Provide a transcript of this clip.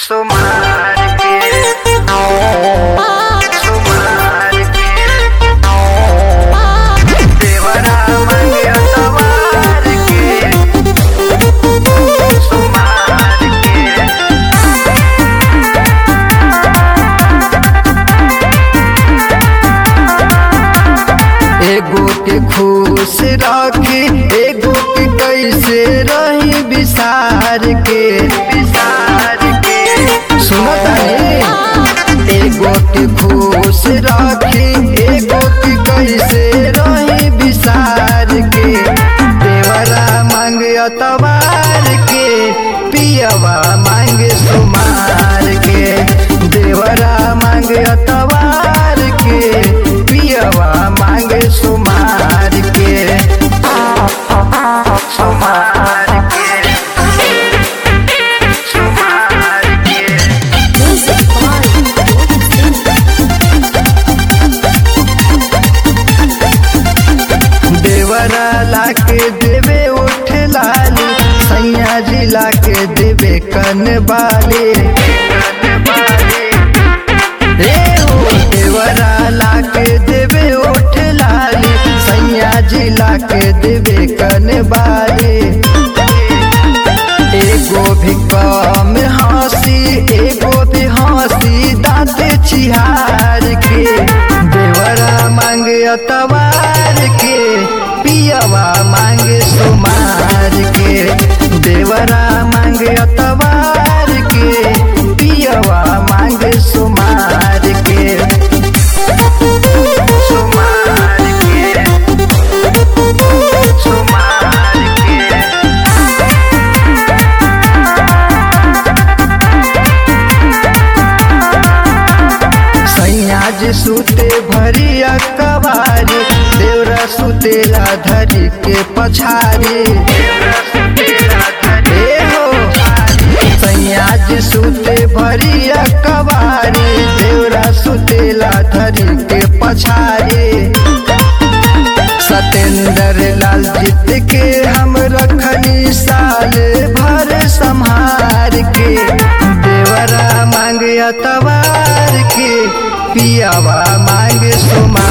सुमार के सुमार के देवरा मंगे अतवार के सुमार के एगो के खुश रखी एगो के कैसे रही विसार के विसार के सुनता एगो के खुश रखी एगो के कैसे रही विसार के देवरा मांग अतवार के पियवा मांग सुमार के देवरा मांग अतवार के पियवा मांग सुमार के सुमार के सुमार के देवरा लाके देवे उठ लाली सैया जिला के देवे कन बाले रे हो देवरा लाके देवे उठ लाली सैया जिला के देवे कन बाले एगो भी कम हंसी एगो भी हंसी दाँत छिहार के देवरा मांगे अतवार के पियवा मांगे सुमार के देवरा मांगे अतवार के पियवा मांगे सुमार के सुमार के सुमार के सैया जी सुते भरी अकबारी देवरा सुतेला धरी के पछारी ए हो सैया जी सुते भरी अकबारी देवरा सुतेला धरी के पछारी सतेंद्र लाल जीत के हम रखनी साल भर संहार के देवरा मांग अतवार के पियावा मांग सुमार